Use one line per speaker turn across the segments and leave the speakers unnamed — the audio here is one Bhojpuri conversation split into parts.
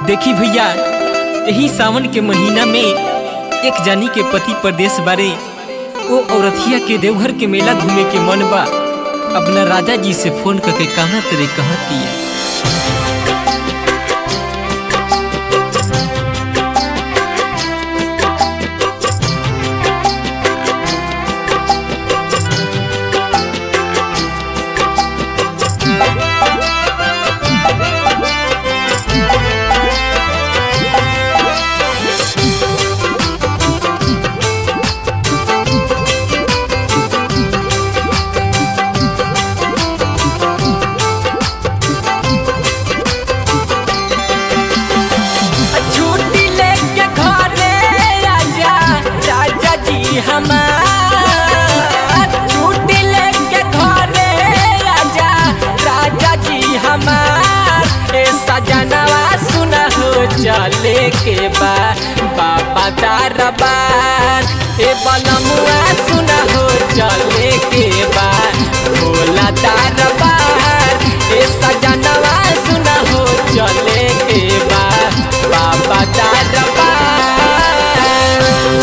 देखी भैया यही सावन के महीना में एक जानी के पति परदेश बारे ओ औरतिया के देवघर के मेला घूमे के मन बा अपना राजा जी से फोन करके कहा तेरे कहती है
छुट्टी लेके घरे आजा राजा जी हमार छुट्टी लेके घरे आजा राजा जी हमार ए सजनवा सुना हो चले के बा बाबा दरबार ए बनमुआ सुना हो चले के बा भोला दरबार ए सजनवा सुना हो चले के बा बाबा दरबार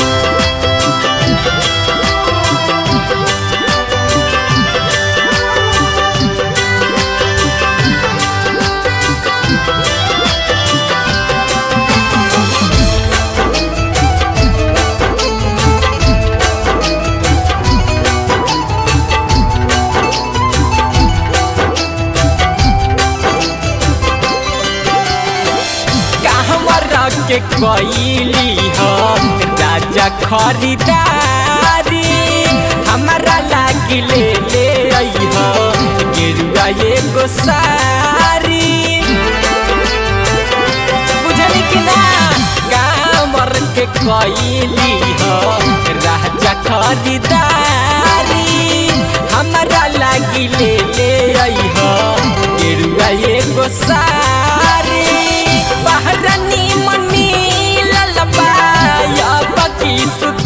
कहवर के कैली हो राजा खरीदारी हमारा लागी ले ले आई हो गिरुआ एगो सारी बुझली कि ना कामर के कैली हो राजा खरीदारी हमारा लागी ले ले आई हो गिरुआ एगो सारी बहरनी मनी ललबा या बकी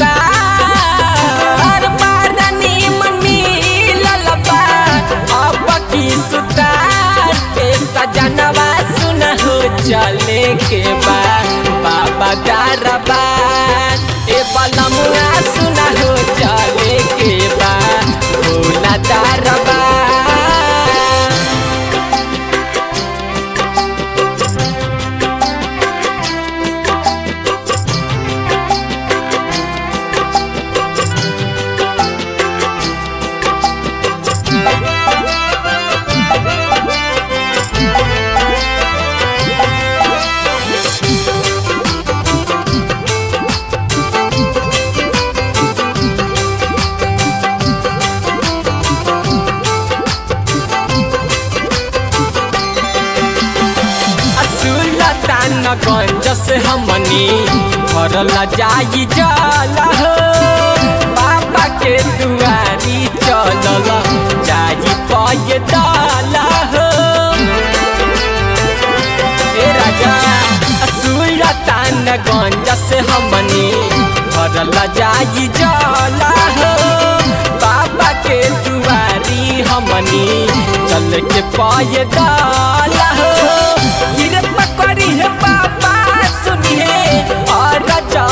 सुतार बहरनी मनी ललबा अब की सुतार ए सजनवा सुन हो चले के बा बाबा दरबार ए बलमुआ सुन हो चले के बा भोला दरबार सुलतान गंज से हमनी भरल जाई जल हो बाबा के दुआरी चलल जाई पय दल हो ए राजा सुलतान गंज से हमनी भरल जाई जल हो बाबा के दुआरी हमनी चल के पय दल हो गिर पकड़ी है बाबा सुनिए और राजा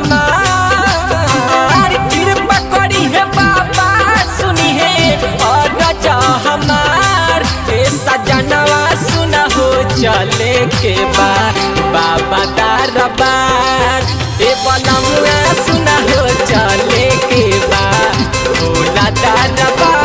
हमार गिर पकड़ी है बाबा सुनिए और राजा हमार ए सजनवा सुना हो चले के बा बाबा दरबार ए बनमुआ सुना हो चले के बा भोला दरबार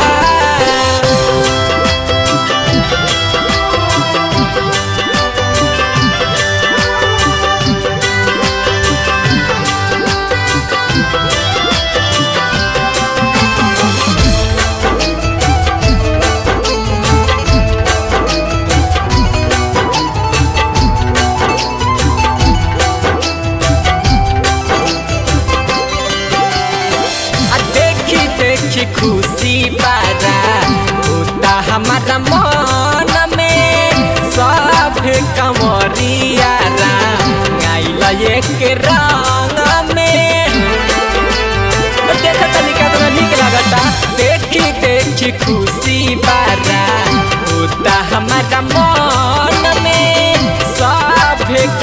आ देखी देखी खुशी बारा होता हमारा मन में सब कमरिया गाइल एक रंग में देख तनिका तो निक लगता देखी देखी खुशी बारा होता हमारा मन में सब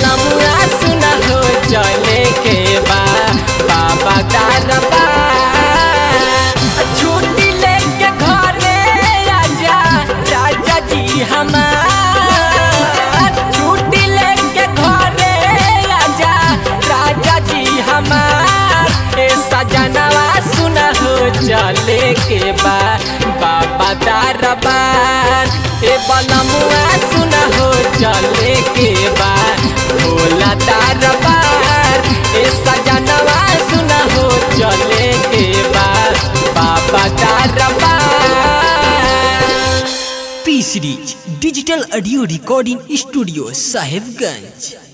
बनमुआ सुना हो चले के बा बाबा दारबा छुट्टी लेके घरे आजा राजा जी हमार छुट्टी लेके घरे आजा राजा जी हमार ए सजनवा सुना हो चले के बा बाबा दारबार ए बनमुआ सुना हो चले के बा भोला दारबार ए सजनवा सुना हो चले के बा बाबा दारबार
P series digital audio recording studio Sahebganj